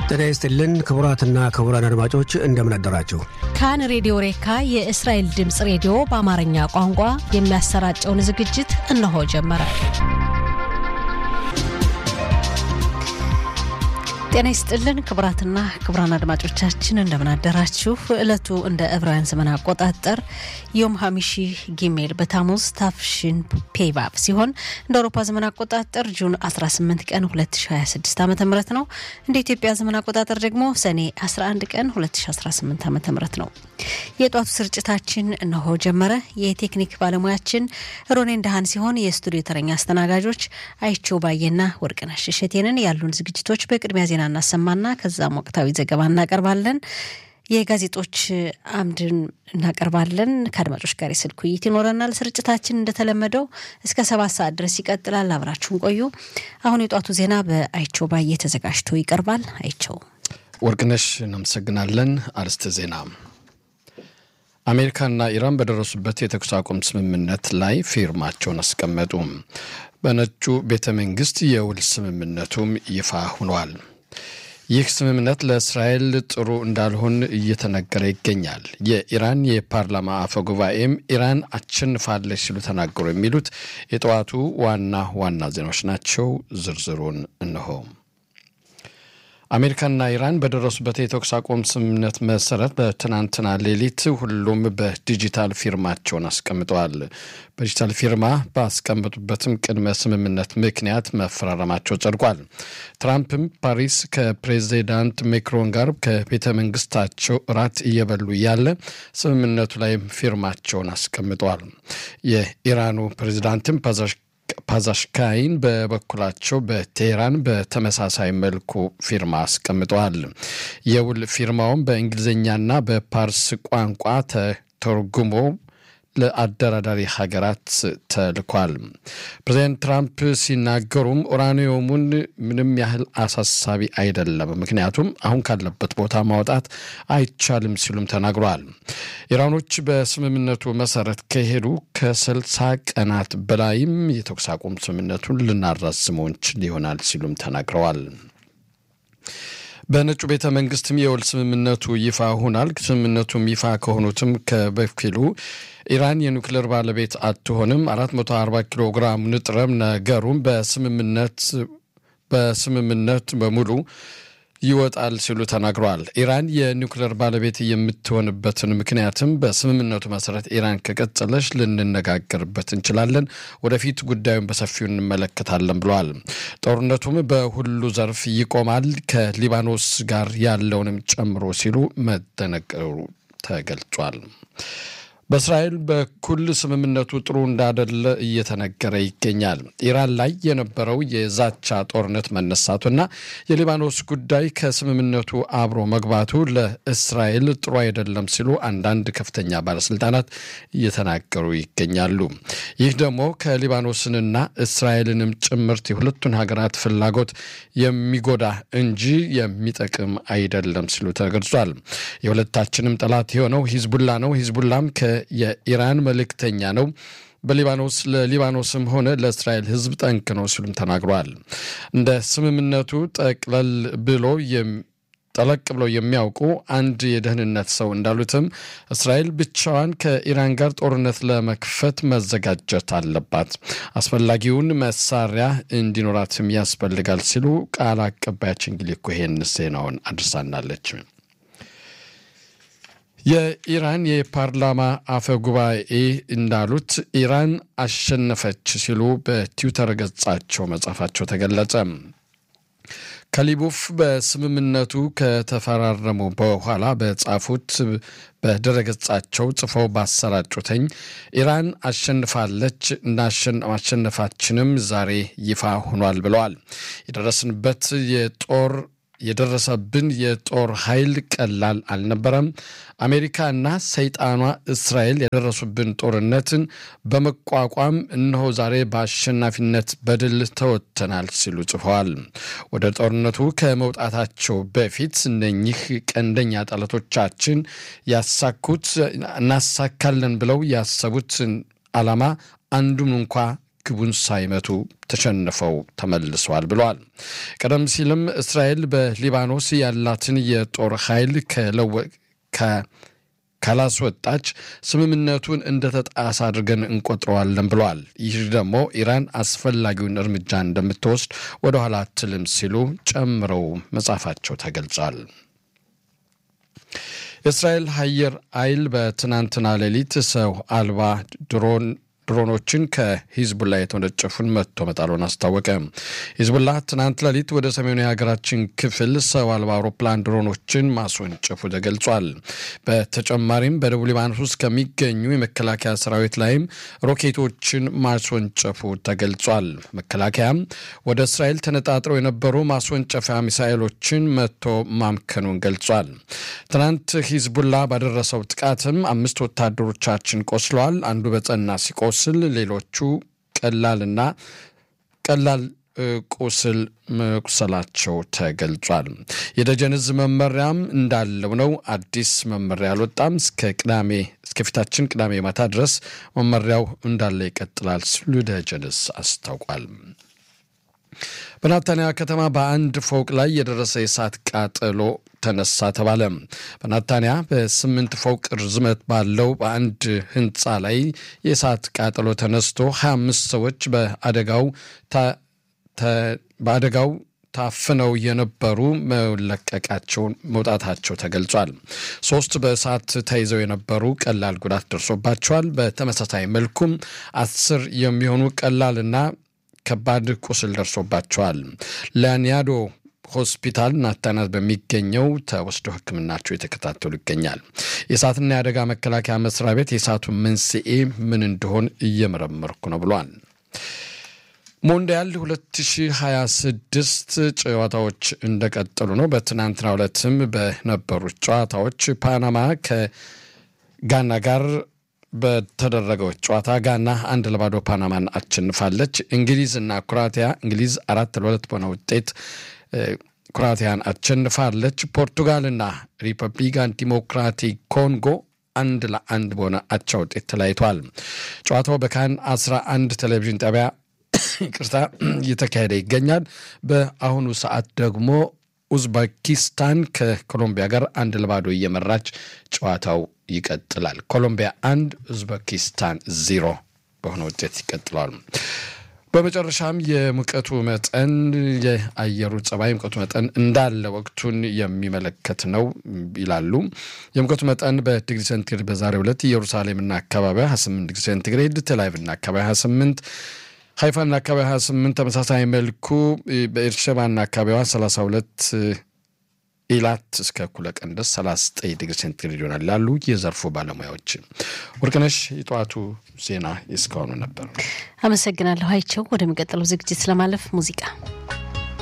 ጤና ይስጥልን ክቡራትና ክቡራን አድማጮች እንደምን አደራችሁ። ካን ሬዲዮ ሬካ የእስራኤል ድምፅ ሬዲዮ በአማርኛ ቋንቋ የሚያሰራጨውን ዝግጅት እነሆ ጀመረ። ጤና ይስጥልን ክቡራትና ክቡራን አድማጮቻችን እንደምን አደራችሁ። ዕለቱ እንደ ዕብራውያን ዘመን አቆጣጠር ዮም ሀሚሺ ጊሜል በታሙዝ ታፍሽን ፔቫቭ ሲሆን እንደ አውሮፓ ዘመን አቆጣጠር ጁን 18 ቀን 2026 ዓ ም ነው። እንደ ኢትዮጵያ ዘመን አቆጣጠር ደግሞ ሰኔ 11 ቀን 2018 ዓ ም ነው። የጧቱ ስርጭታችን እነሆ ጀመረ። የቴክኒክ ባለሙያችን ሮኔን ደሃን ሲሆን የስቱዲዮ ተረኛ አስተናጋጆች አይቸው ባየና ወርቅነሽ እሸቴንን ያሉን ዝግጅቶች በቅድሚያ ዜና እናሰማና ከዛም ወቅታዊ ዘገባ እናቀርባለን። የጋዜጦች አምድን እናቀርባለን። ከአድማጮች ጋር የስልክ ውይይት ይኖረናል። ስርጭታችን እንደተለመደው እስከ ሰባት ሰዓት ድረስ ይቀጥላል። አብራችሁን ቆዩ። አሁን የጧቱ ዜና በአይቸው ባየ ተዘጋጅቶ ይቀርባል። አይቸው ወርቅነሽ እናመሰግናለን። አርስተ ዜና አሜሪካና ኢራን በደረሱበት የተኩስ አቁም ስምምነት ላይ ፊርማቸውን አስቀመጡ። በነጩ ቤተ መንግስት የውል ስምምነቱም ይፋ ሆኗል። ይህ ስምምነት ለእስራኤል ጥሩ እንዳልሆን እየተነገረ ይገኛል። የኢራን የፓርላማ አፈ ጉባኤም ኢራን አሸንፋለች ሲሉ ተናገሩ። የሚሉት የጠዋቱ ዋና ዋና ዜናዎች ናቸው። ዝርዝሩን እነሆ። አሜሪካና ኢራን በደረሱበት የተኩስ አቁም ስምምነት መሰረት በትናንትና ሌሊት ሁሉም በዲጂታል ፊርማቸውን አስቀምጠዋል። በዲጂታል ፊርማ ባስቀመጡበትም ቅድመ ስምምነት ምክንያት መፈራረማቸው ጸድቋል። ትራምፕም ፓሪስ ከፕሬዚዳንት ሜክሮን ጋር ከቤተ መንግስታቸው እራት እየበሉ እያለ ስምምነቱ ላይም ፊርማቸውን አስቀምጠዋል። የኢራኑ ፕሬዚዳንትም ፓዛሽካይን በበኩላቸው በቴህራን በተመሳሳይ መልኩ ፊርማ አስቀምጠዋል። የውል ፊርማውም በእንግሊዝኛና በፓርስ ቋንቋ ተተርጉሞ ለአደራዳሪ ሀገራት ተልኳል። ፕሬዚዳንት ትራምፕ ሲናገሩም ኡራኒየሙን ምንም ያህል አሳሳቢ አይደለም፣ ምክንያቱም አሁን ካለበት ቦታ ማውጣት አይቻልም ሲሉም ተናግረዋል። ኢራኖች በስምምነቱ መሰረት ከሄዱ ከስልሳ ቀናት በላይም የተኩስ አቁም ስምምነቱን ልናራዝመው እንችል ይሆናል ሲሉም ተናግረዋል። በነጩ ቤተ መንግስትም የውል ስምምነቱ ይፋ ሆናል። ስምምነቱም ይፋ ከሆኑትም ከበፊሉ ኢራን የኒውክሌር ባለቤት አትሆንም፣ 440 ኪሎ ግራም ንጥረም ነገሩም በስምምነት በስምምነት በሙሉ ይወጣል ሲሉ ተናግረዋል። ኢራን የኒውክሌር ባለቤት የምትሆንበትን ምክንያትም በስምምነቱ መሰረት ኢራን ከቀጠለች ልንነጋገርበት እንችላለን፣ ወደፊት ጉዳዩን በሰፊው እንመለከታለን ብለዋል። ጦርነቱም በሁሉ ዘርፍ ይቆማል፣ ከሊባኖስ ጋር ያለውንም ጨምሮ ሲሉ መደነገሩ ተገልጿል። በእስራኤል በኩል ስምምነቱ ጥሩ እንዳደለ እየተነገረ ይገኛል። ኢራን ላይ የነበረው የዛቻ ጦርነት መነሳቱና የሊባኖስ ጉዳይ ከስምምነቱ አብሮ መግባቱ ለእስራኤል ጥሩ አይደለም ሲሉ አንዳንድ ከፍተኛ ባለስልጣናት እየተናገሩ ይገኛሉ። ይህ ደግሞ ከሊባኖስንና እስራኤልንም ጭምርት የሁለቱን ሀገራት ፍላጎት የሚጎዳ እንጂ የሚጠቅም አይደለም ሲሉ ተገልጿል። የሁለታችንም ጠላት የሆነው ሂዝቡላ ነው። ሂዝቡላም የኢራን መልእክተኛ ነው። በሊባኖስ ለሊባኖስም ሆነ ለእስራኤል ሕዝብ ጠንቅ ነው ሲሉም ተናግረዋል። እንደ ስምምነቱ ጠቅለል ብሎ ጠለቅ ብለው የሚያውቁ አንድ የደህንነት ሰው እንዳሉትም እስራኤል ብቻዋን ከኢራን ጋር ጦርነት ለመክፈት መዘጋጀት አለባት፣ አስፈላጊውን መሳሪያ እንዲኖራትም ያስፈልጋል ሲሉ ቃል አቀባያችን እንግዲህ እኮ ይሄን ዜናውን አድርሳናለች። የኢራን የፓርላማ አፈ ጉባኤ እንዳሉት ኢራን አሸነፈች ሲሉ በትዊተር ገጻቸው መጻፋቸው ተገለጸ። ከሊቡፍ በስምምነቱ ከተፈራረሙ በኋላ በጻፉት በድረገጻቸው ጽፈው ባሰራጩተኝ ኢራን አሸንፋለች እና ማሸነፋችንም ዛሬ ይፋ ሆኗል ብለዋል። የደረስንበት የጦር የደረሰብን የጦር ኃይል ቀላል አልነበረም። አሜሪካና ሰይጣኗ እስራኤል የደረሱብን ጦርነትን በመቋቋም እነሆ ዛሬ በአሸናፊነት በድል ተወጥተናል ሲሉ ጽፈዋል። ወደ ጦርነቱ ከመውጣታቸው በፊት እነኚህ ቀንደኛ ጠላቶቻችን ያሳኩት እናሳካለን ብለው ያሰቡት ዓላማ አንዱም እንኳ ግቡን ሳይመቱ ተሸንፈው ተመልሰዋል ብለዋል። ቀደም ሲልም እስራኤል በሊባኖስ ያላትን የጦር ኃይል ካላስወጣች ስምምነቱን እንደተጣሰ አድርገን እንቆጥረዋለን ብለዋል። ይህ ደግሞ ኢራን አስፈላጊውን እርምጃ እንደምትወስድ ወደኋላ አትልም ሲሉ ጨምረው መጻፋቸው ተገልጿል። የእስራኤል አየር ኃይል በትናንትና ሌሊት ሰው አልባ ድሮን ድሮኖችን ከሂዝቡላ የተወነጨፉን መጥቶ መጣሉን አስታወቀ። ሂዝቡላ ትናንት ሌሊት ወደ ሰሜኑ የሀገራችን ክፍል ሰው አልባ አውሮፕላን ድሮኖችን ማስወንጨፉ ተገልጿል። በተጨማሪም በደቡብ ሊባኖስ ውስጥ ከሚገኙ የመከላከያ ሰራዊት ላይም ሮኬቶችን ማስወንጨፉ ተገልጿል። መከላከያም ወደ እስራኤል ተነጣጥረው የነበሩ ማስወንጨፊያ ሚሳኤሎችን መጥቶ ማምከኑን ገልጿል። ትናንት ሂዝቡላ ባደረሰው ጥቃትም አምስት ወታደሮቻችን ቆስለዋል። አንዱ በጸና ሲቆ ስል ሌሎቹ ቀላልና ቀላል ቁስል መቁሰላቸው ተገልጿል። የደጀን ዕዝ መመሪያም እንዳለው ነው። አዲስ መመሪያ አልወጣም። እስከ ቅዳሜ እስከፊታችን ቅዳሜ ማታ ድረስ መመሪያው እንዳለ ይቀጥላል ሲሉ ደጀን ዕዝ አስታውቋል። በናታንያ ከተማ በአንድ ፎቅ ላይ የደረሰ የእሳት ቃጠሎ ተነሳ ተባለ። በናታንያ በስምንት ፎቅ ርዝመት ባለው በአንድ ህንፃ ላይ የእሳት ቃጠሎ ተነስቶ 25 ሰዎች በአደጋው በአደጋው ታፍነው የነበሩ መለቀቃቸውን መውጣታቸው ተገልጿል። ሶስት በእሳት ተይዘው የነበሩ ቀላል ጉዳት ደርሶባቸዋል። በተመሳሳይ መልኩም አስር የሚሆኑ ቀላልና ከባድ ቁስል ደርሶባቸዋል። ለኒያዶ ሆስፒታል ናታናት በሚገኘው ተወስደው ሕክምናቸው የተከታተሉ ይገኛል። የእሳትና የአደጋ መከላከያ መስሪያ ቤት የእሳቱን መንስኤ ምን እንደሆን እየመረመርኩ ነው ብሏል። ሞንዲያል 2026 ጨዋታዎች እንደቀጠሉ ነው። በትናንትናው ዕለትም በነበሩት ጨዋታዎች ፓናማ ከጋና ጋር በተደረገው ጨዋታ ጋና አንድ ለባዶ ፓናማን አሸንፋለች። እንግሊዝ እና ኩራቲያ እንግሊዝ አራት ለሁለት በሆነ ውጤት ኩራቲያን አሸንፋለች። ፖርቱጋልና ሪፐብሊካን ዲሞክራቲክ ኮንጎ አንድ ለአንድ በሆነ አቻ ውጤት ተለያይቷል። ጨዋታው በካን 11 ቴሌቪዥን ጣቢያ ይቅርታ እየተካሄደ ይገኛል። በአሁኑ ሰዓት ደግሞ ኡዝቤኪስታን ከኮሎምቢያ ጋር አንድ ለባዶ እየመራች ጨዋታው ይቀጥላል። ኮሎምቢያ አንድ ኡዝቤኪስታን ዜሮ በሆነ ውጤት ይቀጥለዋል። በመጨረሻም የሙቀቱ መጠን የአየሩ ጸባይ ሙቀቱ መጠን እንዳለ ወቅቱን የሚመለከት ነው ይላሉ። የሙቀቱ መጠን በዲግሪ ሴንቲግሬድ በዛሬው ዕለት ኢየሩሳሌምና አካባቢዋ 28 ዲግሪ ሴንቲግሬድ፣ ቴልአቪቭና አካባቢ 28 ሀይፋና አካባቢ 28 ተመሳሳይ መልኩ በኤርሸባና አካባቢዋ 32 ኢላት እስከ እኩለ ቀን ድረስ 39 ዲግሪ ሴንቲግሬድ ይሆናል ያሉ የዘርፉ ባለሙያዎች። ወርቅነሽ የጠዋቱ ዜና እስካሁኑ ነበር። አመሰግናለሁ አይቸው። ወደሚቀጥለው ዝግጅት ለማለፍ ሙዚቃ